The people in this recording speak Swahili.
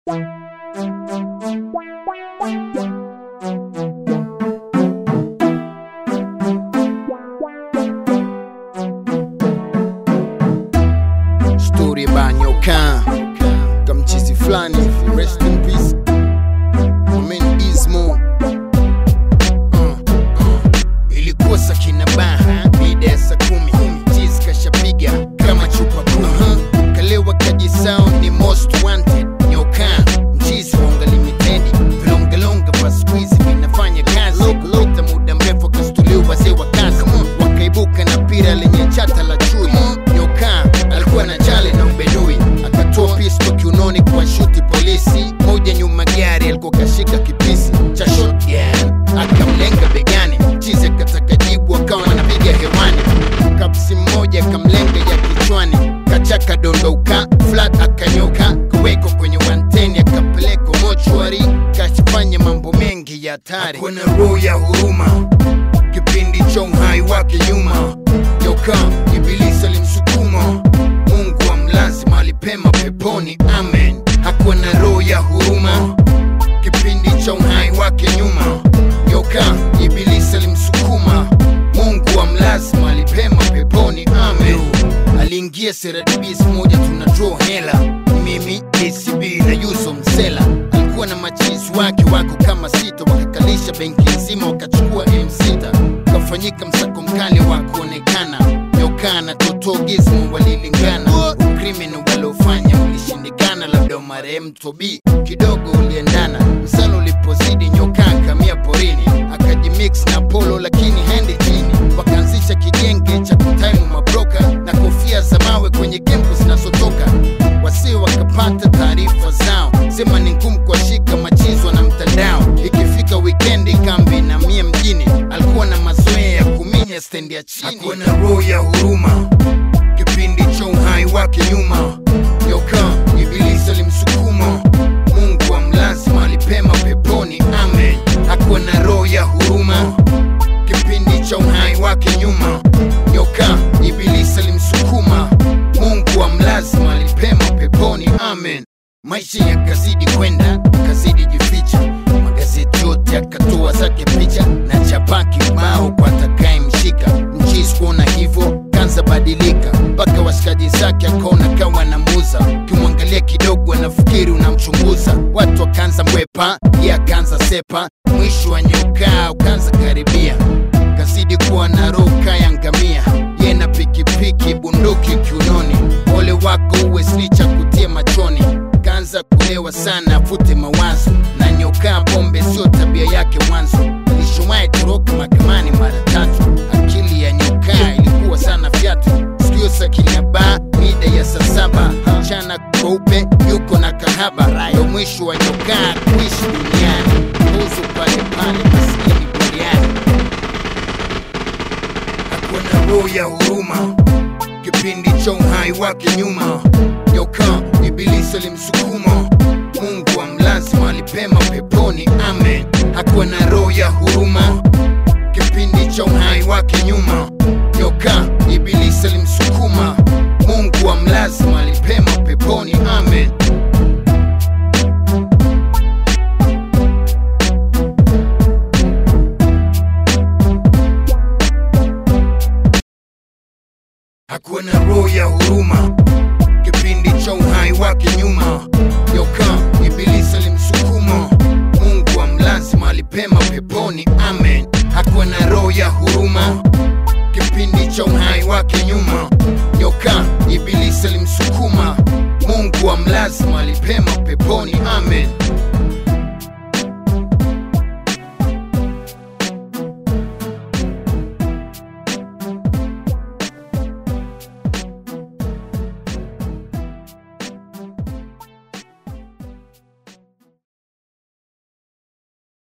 Story about nyoka kamchizi fulani rest in peace Amen Ismo uh, uh. ilikuwa sakina baha mida ya saa kumi chizi kashapiga kama chupa kumi uh-huh. kalewa kaji sound ni most wanted nyoka mchizi wonga limited vilongelonga vya siku hizi vinafanya kazi lota muda mrefu akastuliwa wazee wa kazi wakaibuka na pira lenye chata la chui nyoka alikuwa na chale na ubedui akatoa pisto kiunoni kwa shuti polisi moja nyuma gari alikuwa kashika kipisi cha shotgun akamlenga begani chizi akataka jibu akawa anapiga hewani kapsi mmoja akamlenga ya kichwani kachaka dondoka flat akanyoka kuwekwa kwenye wanteni akapelekwa mochwari kashifanya mambo mengi ya hatari kuna roho ya huruma kipindi cha uhai wake nyuma nyoka ibilisi alimsukuma mungu amlazi mahali pema peponi amen hakuwa na roho ya huruma kipindi cha uhai wake nyuma nyoka ibilisi alimsukuma mungu amlazi mahali pema peponi amen aliingia seradibis moja tuna draw hela mimi acb na yuso msela alikuwa na machizi wake wako kama sita wakakalisha benki nzima wakachukua m6 ukafanyika msako mkali wa kuonekana nyoka na totogizmu walilingana ukrimini waliofanya ulishindikana labda marehemu tobi kidogo uliendana msalo ulipozidi nyoka akamia porini akajimix na polo lakini hendi chini wakaanzisha kijenge cha kutaimu mabroka na kofia za mawe kwenye kempu zinazotoka wasi wakapata taarifa zao sema ni ngumu kuwashika machizwa na mtandao ikifika wikendi kambi na mia mjini alikuwa na mazoea ya kuminya stendi ya chini hakuwa na roho ya huruma kipindi cha uhai wake nyuma nyoka ibilisi alimsukuma mungu amlazi mahali pema peponi amen hakuwa na roho ya huruma kipindi cha uhai wake nyuma nyoka ibilisi alimsukuma mungu amlazi mahali pema peponi amen maisha yakazidi kwenda akazidi jificha magazeti yote akatoa zake picha na chapa kibao kwa atakayemshika mchisi kuona hivyo kanza badilika mpaka washikaji zake akaona kawa na muza ukimwangalia kidogo anafikiri unamchunguza watu wakaanza mwepa ye akaanza sepa mwisho wa nyokaa ukaanza karibia kazidi kuwa na roka ya ngamia ye na pikipiki bunduki kiunoni ole wako uwe slicha kutia machoni kaanza kulewa sana afute mawazo na nyokaa pombe sio tabia yake mwanzo alishowahi toroka mahakamani mara tatu akili ya nyokaa ilikuwa sana fyatu sikio sakinya baa mida ya saa saba mchana kweupe yuko na kahaba ndo mwisho wa nyokaa kuishi duniani uzu pale pale maskini buriani hakuwa na roho ya huruma kipindi cha uhai wake nyuma nyoka ibilisi alimsukuma mungu amlazi mahali pema peponi amen hakuwa na roho ya huruma kipindi cha uhai wake nyuma nyoka ibilisi alimsukuma mungu amlazi mahali pema peponi amen hakuwa na roho ya huruma kipindi cha uhai wake nyuma nyoka ibilisi alimsukuma mungu amlazi mahali pema peponi amen hakuwa na roho ya huruma kipindi cha uhai wake nyuma nyoka ibilisi alimsukuma mungu amlazi mahali pema peponi amen